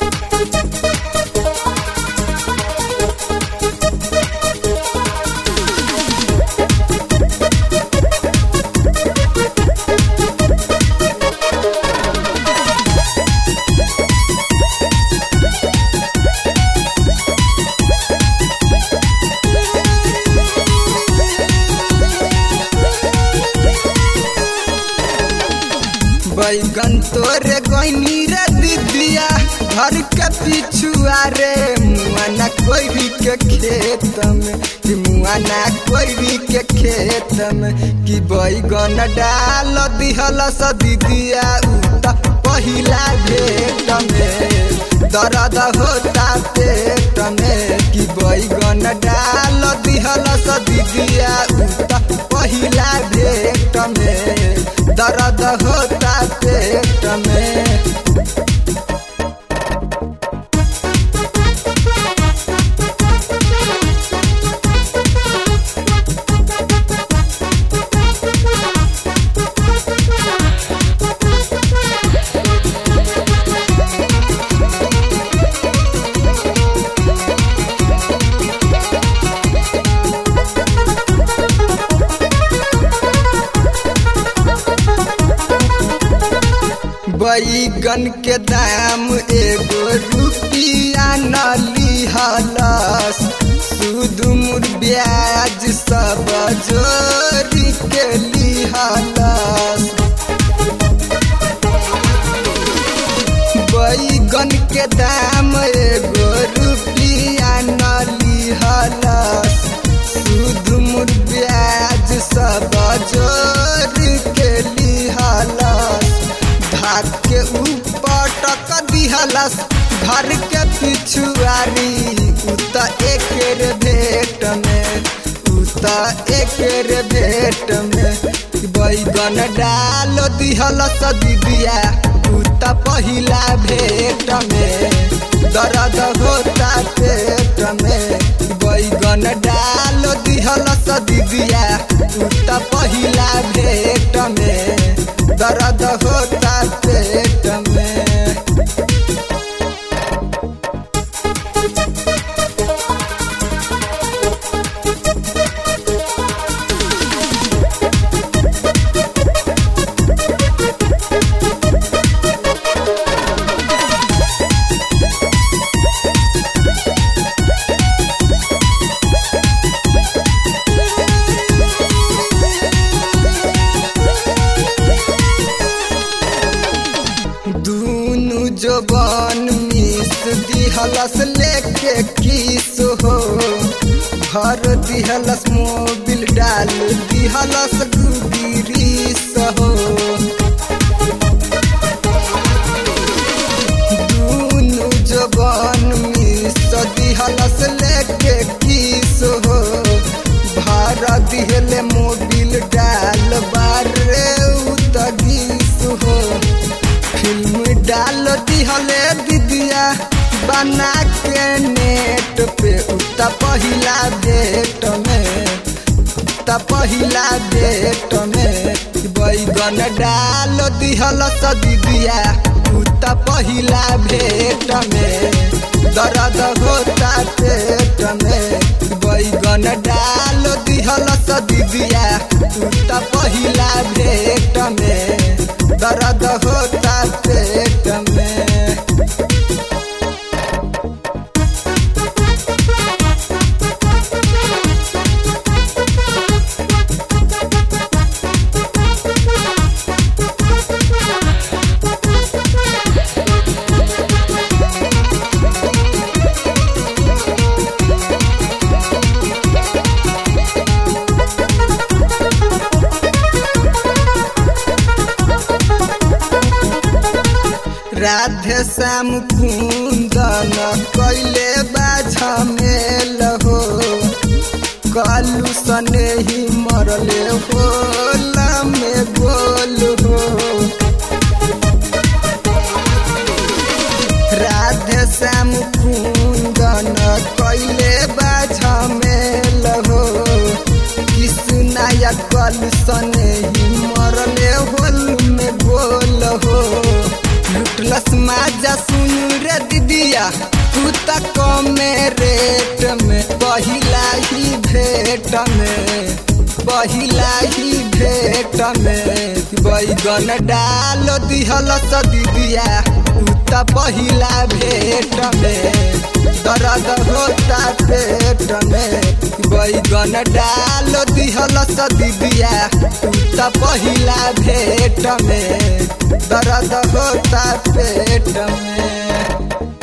बैगन तोरे गईनी रे दीदिया घर के पिछुआ रे मुआना कोई के खेत में कि मुआना कोई के खेत में कि बैगन डाल दिहल स दीदिया उता पहिला भेट में दर्द होता पेट में कि बैगन डाल दिहल स दीदिया उता पहिला भेट में दर्द होता पेट में बैगन के दाम एगो रुपिया न लिहलस सूद मुर ब्याज सब जोड़ी के लिहलस बैगन के दाम एगो रुपिया न लिहलस सूद मुर ब्याज सब जोड़ी के लिहलस धाक के ऊपर टक दिहलस घर के पिछुआरी उत एकेर भेट में उत एकेर भेट में बैगन डाल दिहलस दीदिया उत पहिला भेट में दर्द होता पेट में बैगन डाल दिहलस दीदिया उत पहिला भेट में दर्द होता पेट में दूनु जबान मिस दिहलस लेके किस हो घर दिहलस मोबिल डाल दिहलस गुगिरीस हो दूनु जबान मिस दिहलस लेके किस हो भार दिहले मोबिल डाल बारे उतगीस हो फिल्म डाल दिहले दीदिया बना के नेट पे उता पहिला डेट में उता पहिला डेट में बैगन डाल दिहल स दीदिया उता पहिला भेट में दर्द होता पेट में बैगन डाल दिहल स दीदिया उता पहिला भेट में दर्द होता पेट में राधे श्याम कुंदन कैले बाझा मेल हो कालू सने ही मरले हो में गोल हो राधे श्याम कुंदन कैले बाझा मेल हो कृष्णाया कल सने ही मरले होल में गोल हो लुटलस माजा सुन रे दीदिया तू त कमे रेट में पहिला ही भेट में पहिला ही भेट में बैगन डाल दिहल स दीदिया तू त पहिला भेट में दर्द होता पेट में बैगन डाल दिहल स दीदिया तू त पहिला भेट में दर्द होता पेट में